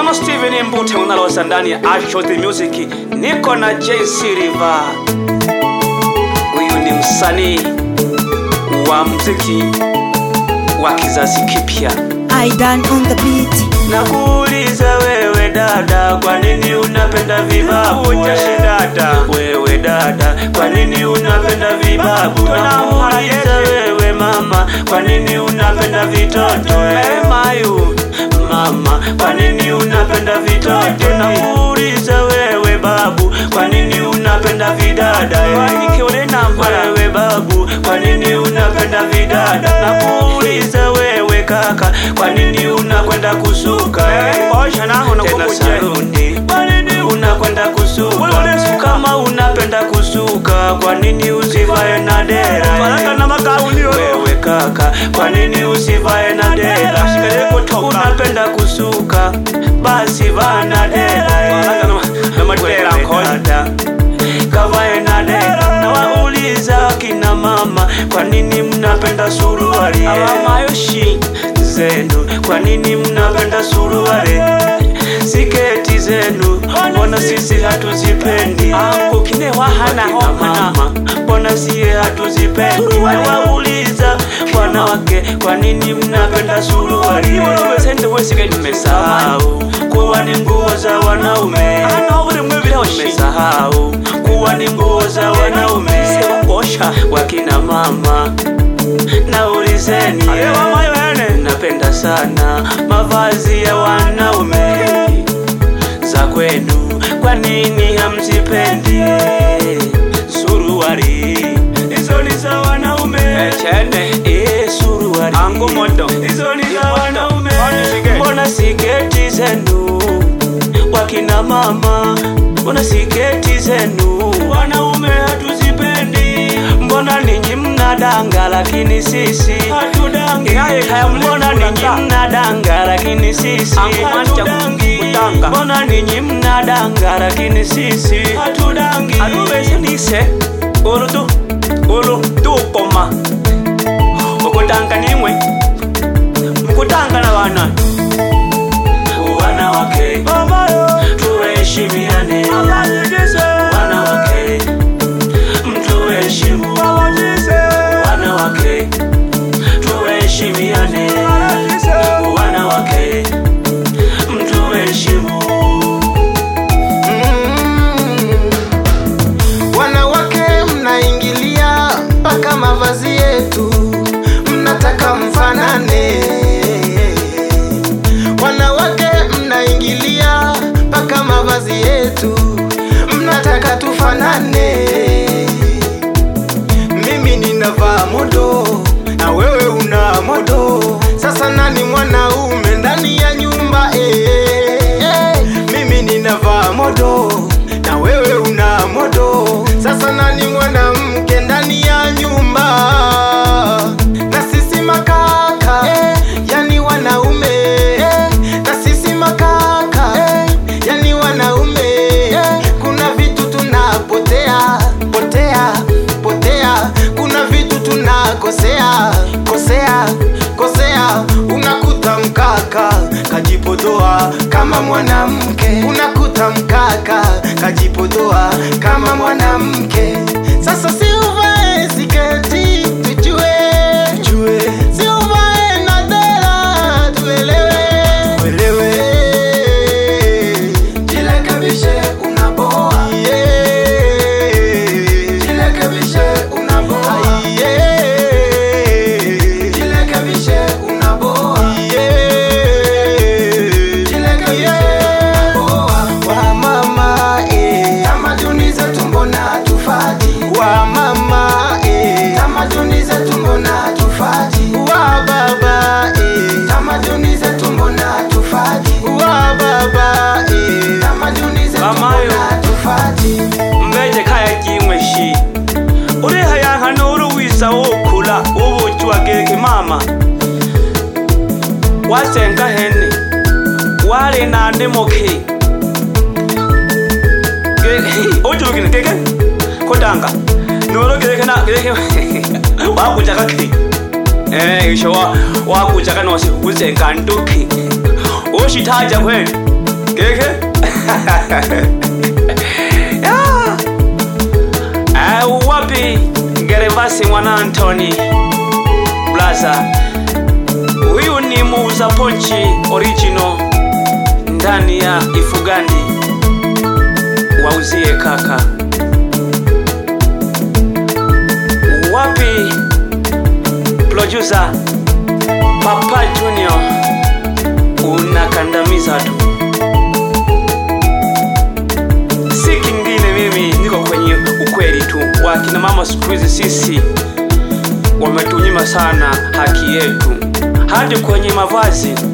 kama Steven Mbute unalosa ndani ya Asho the Music, niko na JC River. Huyu ni msanii wa muziki wa kizazi kipya. Aidan on the beat. Nakuuliza wewe dada, kwa nini unapenda vibabu? dada, wewe dada, kwa nini unapenda vibabu? Nakuuliza wewe mama, kwa nini unapenda vitoto? Mayu mama, kwa nini unapenda vitoto? Nakuuliza wewe babu, kwa nini unapenda vidada? Wewe babu, kwa nini unapenda vidada? Nakuuliza wewe kaka, kwa nini unakwenda kusuka? Tena saluni, kwa nini unakwenda kusuka? Kama unapenda kusuka, kwa nini usivae na dera? Wewe kaka, kwa nini usivae na dera? Unapenda kusuka, basi vaa na dera. Wewe dada, kavae na dera. Nawauliza kina mama, kwa nini mnapenda suruali? Mayoshi zenu, kwa nini mnapenda suruali? Siketi zenu, mbona sisi hatuzipendi? Wakina mama, mbona siye hatuzipendi? Nawauliza wanawake, kwa nini mnapenda suruali? Mmesahau kuwa ni nguo za wanaume. Mmesahau kuwa ni nguo za wanaume. Wakina mama, naulizeni, napenda sana mavazi ya wanaume za kwenu, kwa nini hamzipendi? Suruali hizo ni za wanaume, eh, suruali hizo ni za wanaume. Mbona siketi zenu wakina mama, mbona siketi zenu wanaume hatuzipendi? Mbona ninyi mnadanga lakini sisi hatudangi? Mbona ninyi mnadanga lakini sisi hatudangi? Mbona ninyi mnadanga lakini sisi hatudangi? alubesenise ulutu ulu tukoma ukutanga nimwe mkutanga na wana wanawake tuheshimiane wanawake mtuheshimu wanawake tuheshimiane wanawake mtuheshimu Wanawake mnaingilia mpaka mavazi yetu, mnataka mfanane. Wanawake mnaingilia mpaka mavazi yetu, mnataka tufanane. Mimi ninavaa modo na wewe una modo, sasa nani mwanaume ndani ya nyumba eh, eh. Mimi ninavaa modo na wewe una modo, sasa nani mwanamke ndani ya nyumba? Na sisi makaka eh, yani wanaume eh, na sisi makaka eh, yani wanaume eh, kuna vitu tunapotea potea potea, kuna vitu tunakosea kosea kosea, unakuta mkaka kajipodoa kama mwanamke, unakuta mkaka kajipodoa kama mwanamke. Sasa si uvae siketi tujue, tujue. Si uvae na dera tuelewe, tuelewe. Jirekebishe unaboa, yeah. Jirekebishe unaboa, yeah. Jirekebishe unaboa, yeah. Jirekebishe unaboa. Wa mama, eh. Tamaduni zetu mbona hatufati? Wa mama, eh. Tamaduni zetu mbona hatufati? Wa baba, eh. Tamaduni zetu mbona hatufati? Wa baba, eh. Tamaduni zetu Mamayo. mbona hatufati? mbeje kaya kimwe shi uriha yankana uruwisa wokula ubuki wageke mama wasenga hene wale nande moke ujurugine keke kodanga noro gereke na gereke wakuja kake eh isho wa wakuja kana wasi kuzenga nduki ushitaja kweli Keke? Ya. Eh, wapi Gervasi mwana Antoni Blaza, huyu ni muuza ponchi original ndani ya Ifugandi, wauzie kaka. Wapi producer Papa Junior, unakandamiza tu, si kingine. Mimi niko kwenye ukweli tu. Wakina mama siku hizi sisi wametunyima sana haki yetu, hadi kwenye mavazi